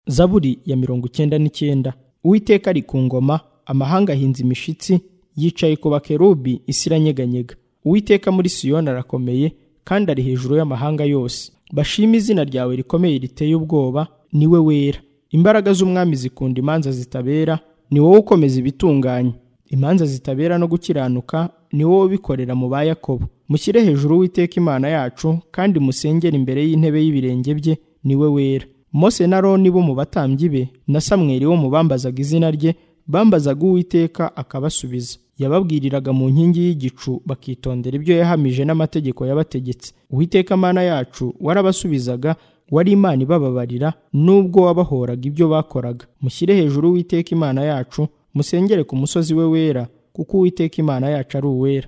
zaburi ya mirongo icyenda n'icyenda uwiteka ari ku ngoma amahanga ahinze imishitsi yicaye ku bakerubi isi iranyeganyega uwiteka muri siyoni arakomeye kandi ari hejuru y'amahanga yose bashime izina ryawe rikomeye riteye ubwoba ni we wera imbaraga z'umwami zikunda imanza zitabera ni wowe ukomeza ibitunganye imanza zitabera no gukiranuka ni wowe ubikorera mu ba yakobo mushyire hejuru uwiteka imana yacu kandi musengere imbere y'intebe y'ibirenge bye ni we wera mose na roni bo mu batambyi be na samweri wo mu bambazaga izina rye bambazaga uwiteka akabasubiza yababwiriraga mu nkingi y'igicu bakitondera ibyo yahamije n'amategeko yabategetse uwiteka mana yacu warabasubizaga wari imana ibababarira nubwo wabahoraga ibyo bakoraga mushyire hejuru uwiteka imana yacu musengere ku musozi we wera kuko uwiteka imana yacu ari uwera